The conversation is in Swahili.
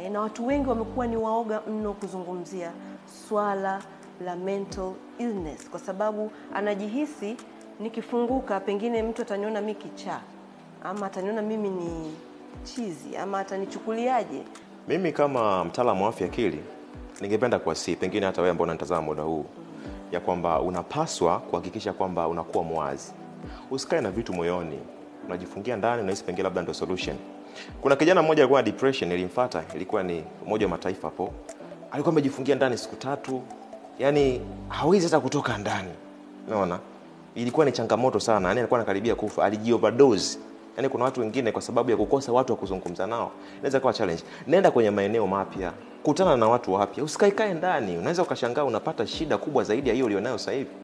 e, na watu wengi wamekuwa ni waoga mno kuzungumzia swala la mental illness kwa sababu anajihisi nikifunguka, pengine mtu ataniona mi kichaa ama ataniona mimi ni chizi ama atanichukuliaje. Mimi kama mtaalamu wa afya akili ningependa kuwasihi, pengine hata wewe ambao unanitazama muda huu, ya kwamba unapaswa kuhakikisha kwamba unakuwa mwazi, usikae na vitu moyoni, unajifungia ndani, unahisi pengine labda ndio solution. Kuna kijana mmoja alikuwa na depression, ilimfuata, ilikuwa ni Umoja wa Mataifa hapo, alikuwa amejifungia ndani siku tatu, yani hawezi hata kutoka ndani, unaona ilikuwa ni changamoto sana, yani alikuwa anakaribia kufa, alijioverdose. Yani kuna watu wengine kwa sababu ya kukosa watu wa kuzungumza nao inaweza kuwa challenge. Nenda kwenye maeneo mapya, kutana na watu wapya, usikaikae ndani. Unaweza ukashangaa unapata shida kubwa zaidi ya hiyo ulionayo sasa hivi.